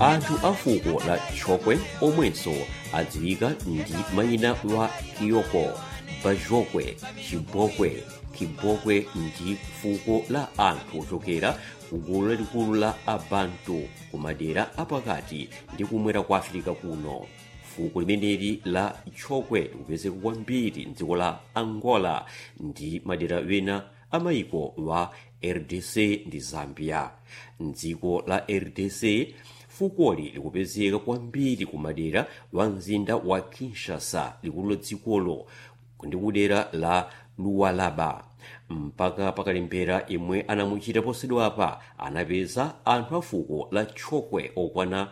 anthu a fuko la chokwe omwenso adziwika ndi mayina wa kiyoko bajokwe chibokwe kibokwe ndi fuko la anthu ochokera kugulu lalikulu la abantu kumadera apakati ndi kumwera kwa afirika kuno fuko limeneli la chokwe likupezeka kwambiri mdziko la angola ndi madera wena amayiko wa rdc ndi zambia mdziko la rdc fukoli likupezeka kwambiri kumadera wa mzinda wa kinshasa likulu la dzikolo ndi kudera la luwalaba mpaka pakalembera imwe anamuchita posachedwapa anapeza anthu a fuko la chokwe okwana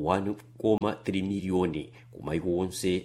1,3 miliyoni kumayiko onse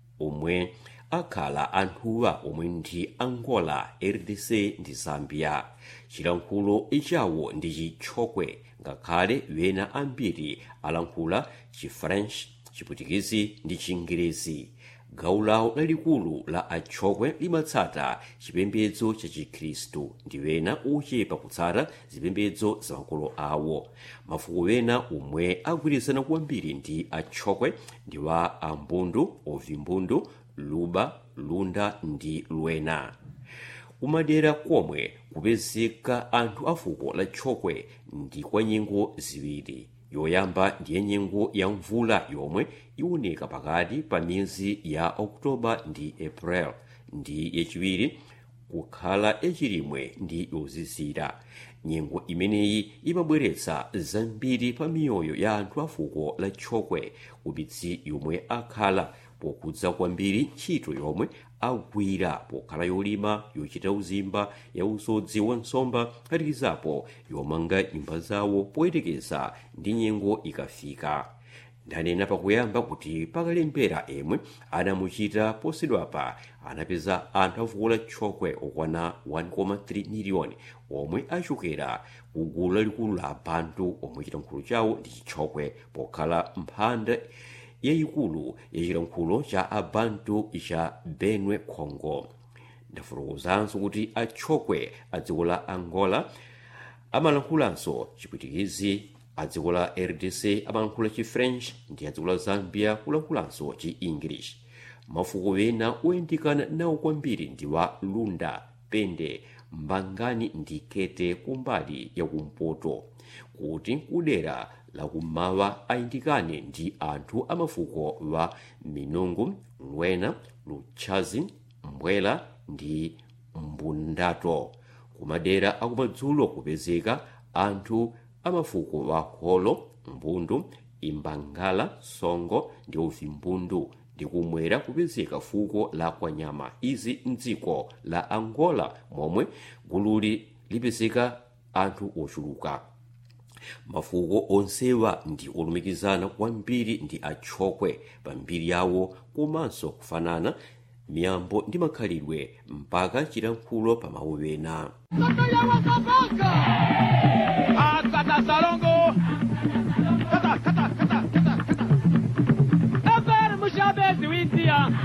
omwe akhala anthuwa omwe ndi angola rdc ndi zambia chilankhulo ichawo ndi chichokwe ngakhale wena ambiri alankhula chifrench chiputikezi ndi chingerezi gawo lawo lalikulu la achokwe limatsata chipembedzo cha chikhristu ndi wena ochepa kutsata zipembedzo za makolo awo mafuko wena omwe agwirizana kwambiri ndi achokwe ndi wa ambundu ovimbundu luba lunda ndi lwena kumadera komwe kupezeka anthu a fuko la chokwe ndi kwa nyengo ziwiri yoyamba ndiye nyengo ya mvula yomwe iwoneka pakati pa miyezi ya oktoba ndi april ndi yachiwiri kukhala yachilimwe ndi yozizira nyengo imeneyi imabweretsa zambiri pa miyoyo ya anthu a fuko la chokwe kumidzi yomwe akhala pokudza kwambiri ntchito yomwe agwira pokhala yolima yochita uzimba ya usodzi wa nsomba phatikizapo yomanga nyumba zawo poyerekeza ndi nyengo ikafika ndanena pakuyamba kuti pakalembera emwe anamuchita posachedwapa anapeza anthu a fuko la chokwe okwana 1,3 miliyoni omwe achokera ku gulu lalikulu la abantu omwe chilankhulo chawo ndi chichokwe pokhala mphanda yayikulu ya chilankhulo cha abantu cha benue congo ndafotokozanso kuti achokwe a dziko la angola amalankhulanso chiputikezi a dziko la rdc amalankhula chifrench ndi a dziko la zambia kulankhulanso chi english mafuko wena oyandikana nawo kwambiri ndi wa lunda pende mbangani ndi kete kumbali yakumpoto kuti kudera lakummawa ayindikane ndi anthu amafuko wa minungu lwena luchazi mbwela ndi mbundato kumadera akumadzulo kupezeka anthu amafuko wa holo mbundu imbangala songo ndi uvimbundu ndi kumwera kupezeka fuko la kwanyama izi mdziko la angola momwe gululi lipezeka anthu ochuluka mafuko onsewa ndi olumikizana kwambiri ndi achokwe pa mbiri yawo komanso kufanana miyambo ndi makhalidwe mpaka chilankhulo pa mawu ena